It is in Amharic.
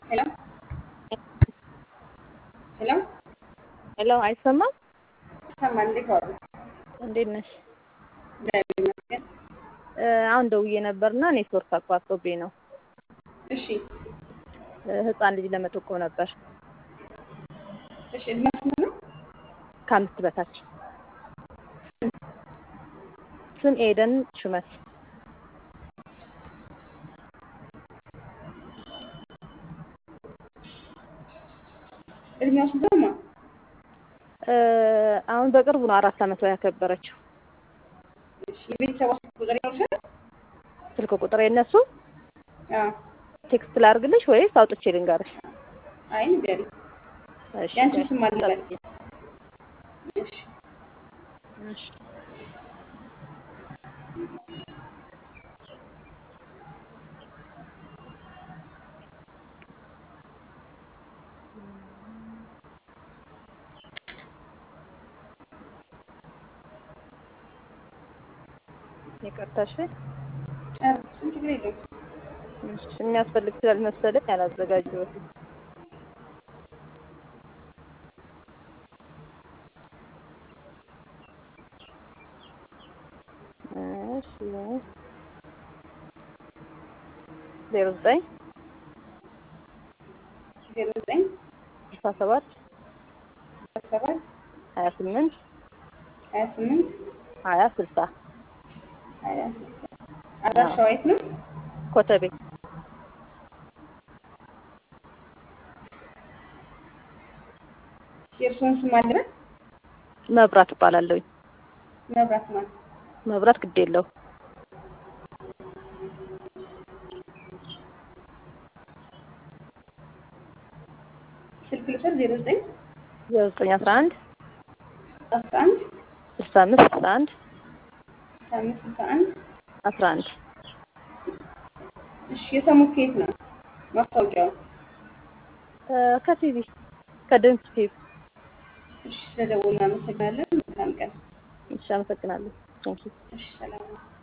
ሄሎ ሄሎ ሄሎ አይሰማም? ይሰማል። እንዴት ዋሉ? እንዴት ነሽ? እግዚአብሔር ይመስገን። አሁን ደውዬ ነበርና ኔትወርክ አቋርጦብኝ ነው። እሺ ህፃን ልጅ ለመጠቆም ነበር እሺ። እድሜው ስንት ነው? ከአምስት በታች ስም ኤደን ሹመት እድሜው ስንት ነው? አሁን በቅርቡ ነው አራት ዓመቷ ያከበረችው። እሺ። የቤተሰቧ ስልክ ቁጥር ይኖርሻል? ስልክ ቁጥር የነሱ አዎ። ቴክስት ላድርግልሽ ወይስ አውጥቼ ልንገርሽ? አይ ንገሪኝ። እሺ ያንቺ ስም ማን ይላል? እሺ እሺ ይቅርታሽ ጨርሱን፣ ችግር የለውም። የሚያስፈልግ ስላልመሰለኝ አላዘጋጀሁትም። እሺ ዜሮ ዘጠኝ ዜሮ ዘጠኝ ስልሳ ሰባት አስራ ሰባት ሀያ ስምንት ሀያ ስምንት ሀያ ስልሳ ሀያ ስልሳ አድራሻዋ የት ነው? ኮተቤ የእርስዎን ስም አለ? መብራት እባላለሁኝ። መብራት ማለት መብራት ግድ የለው ስልክ ልውሰድ። ዜሮ ዘጠኝ ዜሮ ዘጠኝ አስራ አንድ አስራ አንድ ስልሳ አምስት ስልሳ አንድ ስልሳ አምስት ስልሳ አንድ አስራ አንድ እሺ። የሰሙት ከየት ነው ማስታወቂያው? ከቲቪ ከድምፅ ቲቪ። እሺ፣ ስለደወሉ እናመሰግናለን። መልካም ቀን። እሺ፣ አመሰግናለሁ። ቴንኪው እሺ፣ ሰላም